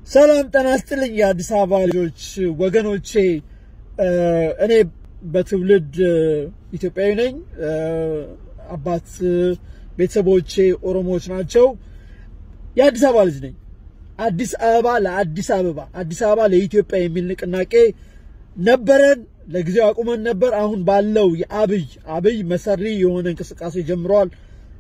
ሰላም ጤና ይስጥልኝ የአዲስ አበባ ልጆች ወገኖቼ። እኔ በትውልድ ኢትዮጵያዊ ነኝ። አባት ቤተሰቦቼ ኦሮሞዎች ናቸው። የአዲስ አበባ ልጅ ነኝ። አዲስ አበባ ለአዲስ አበባ፣ አዲስ አበባ ለኢትዮጵያ የሚል ንቅናቄ ነበረን። ለጊዜው አቁመን ነበር። አሁን ባለው የአብይ አብይ መሰሪ የሆነ እንቅስቃሴ ጀምረዋል።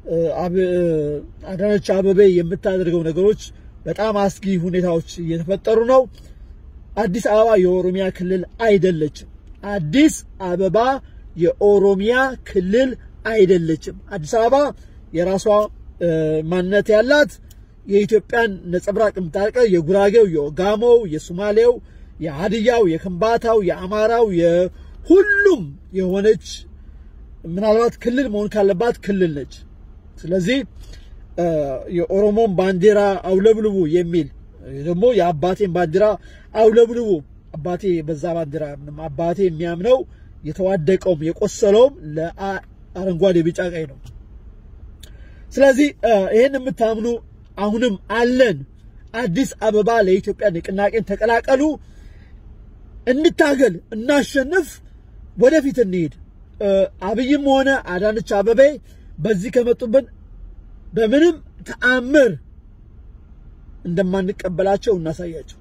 አዳነች አበቤ የምታደርገው ነገሮች በጣም አስጊ ሁኔታዎች እየተፈጠሩ ነው። አዲስ አበባ የኦሮሚያ ክልል አይደለችም። አዲስ አበባ የኦሮሚያ ክልል አይደለችም። አዲስ አበባ የራሷ ማንነት ያላት የኢትዮጵያን ነጸብራቅ የምታርቀ የጉራጌው፣ የኦጋሞው፣ የሶማሌው፣ የሀድያው፣ የከምባታው፣ የአማራው የሁሉም የሆነች ምናልባት ክልል መሆን ካለባት ክልል ነች። ስለዚህ የኦሮሞን ባንዲራ አውለብልቡ የሚል ደግሞ የአባቴን ባንዲራ አውለብልቡ አባቴ በዛ ባንዲራ አባቴ የሚያምነው የተዋደቀውም የቆሰለውም ለአረንጓዴ ቢጫ ቀይ ነው። ስለዚህ ይህን የምታምኑ አሁንም አለን። አዲስ አበባ ለኢትዮጵያ ንቅናቄን ተቀላቀሉ። እንታገል፣ እናሸንፍ፣ ወደፊት እንሄድ። አብይም ሆነ አዳነች አበቤ በዚህ ከመጡብን በምንም ተአምር እንደማንቀበላቸው እናሳያቸው።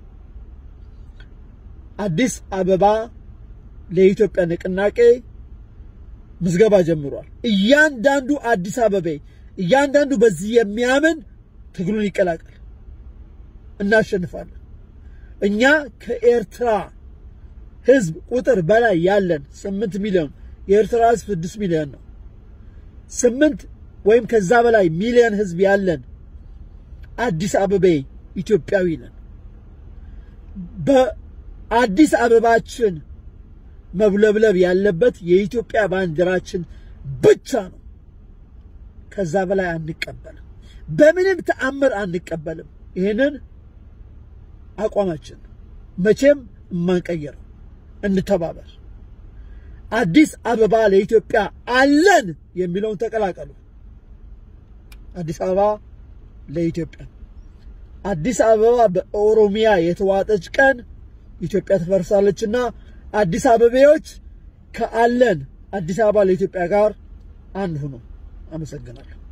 አዲስ አበባ ለኢትዮጵያ ንቅናቄ ምዝገባ ጀምሯል። እያንዳንዱ አዲስ አበቤ እያንዳንዱ በዚህ የሚያምን ትግሉን ይቀላቀል። እናሸንፋለን። እኛ ከኤርትራ ሕዝብ ቁጥር በላይ ያለን ስምንት ሚሊዮን የኤርትራ ሕዝብ ስድስት ሚሊዮን ነው። ስምንት ወይም ከዛ በላይ ሚሊዮን ሕዝብ ያለን አዲስ አበቤ ኢትዮጵያዊ ነን። በአዲስ አበባችን መብለብለብ ያለበት የኢትዮጵያ ባንዲራችን ብቻ ነው። ከዛ በላይ አንቀበልም። በምንም ተአምር አንቀበልም። ይህንን አቋማችን መቼም የማንቀየረው። እንተባበር። አዲስ አበባ ለኢትዮጵያ አለን የሚለውን ተቀላቀሉ። አዲስ አበባ ለኢትዮጵያ። አዲስ አበባ በኦሮሚያ የተዋጠች ቀን ኢትዮጵያ ትፈርሳለችና አዲስ አበቤዎች ከአለን አዲስ አበባ ለኢትዮጵያ ጋር አንድ ሁኑ። አመሰግናለሁ።